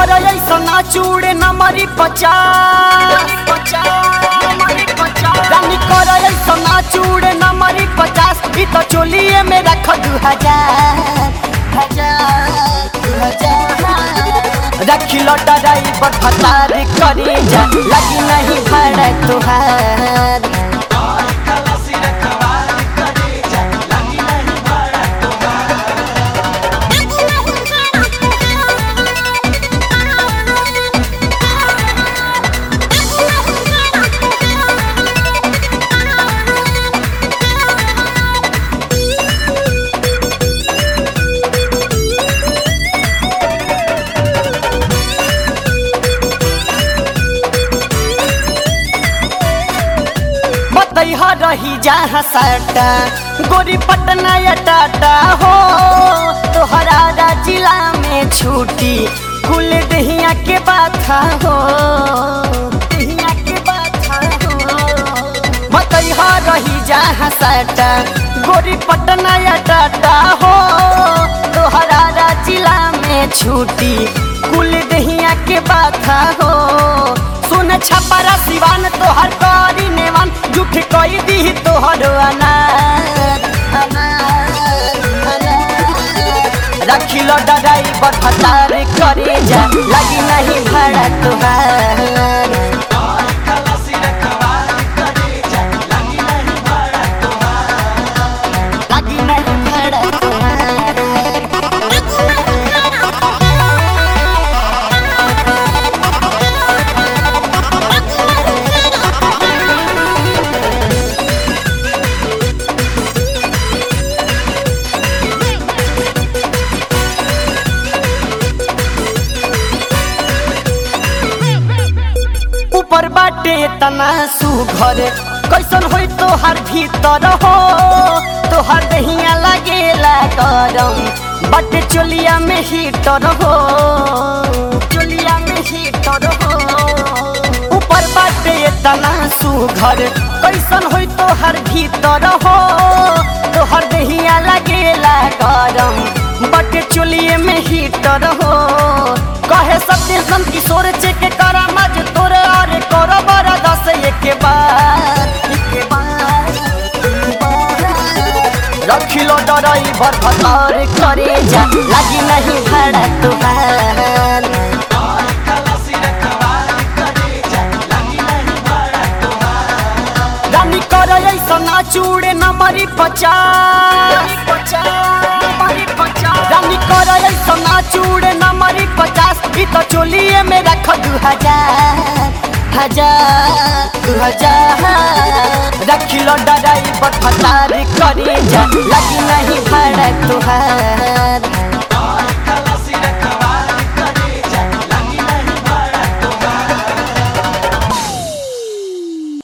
कर ऐसा ना चूड़े न मरी पचास रानी कर ऐसा ना चूड़े न मरी पचास ई तो चोलिए में रख दू हजार हजार दू हजार रखी लो ड्राइवर फतार करी जा लगी नहीं भाड़ा तुहार बतैहा रही जहाँ साटा गोरी पटना या टाटा हो तोहरा जिला में छूटी कुल दहिया के बाथा हो दहिया के बाथा हो बतैहा रही जहाँ साटा गोरी पटना या टाटा हो तोहरा जिला में छूटी कुल दहिया के बाथा हो सुन छपरा सिवान तोहर करी नेवान झूठ कई दी तोहर अनार अनार, अनार। रखी लो ड्राइवर फतार करे जा लगी नहीं भाड़ा तुहार लगी नहीं भाड़ा तुहार ऊपर बाटे तना सुघर कैसन होई तोहार भीतर हो तोहार दहिया लागेला गरम बाटे चोलिया में हीटर हो चोलिया में हीटर हो ऊपर बाटे तना सुघर कैसन होई तोहार भीतर हो तोहार दहिया लागेला गरम बाटे चोलिए में हीटर हो कहे सत्य किशोर चेक करा मज तोरे अरे करो बड़ा दस एक बार एक बार, एक बार। रखी लो ड्राइवर भतार करे जा लगी नहीं भाड़ा तुहार रानी कर ऐसा ना चूड़े न मरी पचास रानी कर ऐसा ना चूड़े न मरी पचास ई तो चोलिए में रख दू हजार हजार दू हजार रखी लो ड्राइवर फतार करे जा लगी नहीं भाड़ा तुहार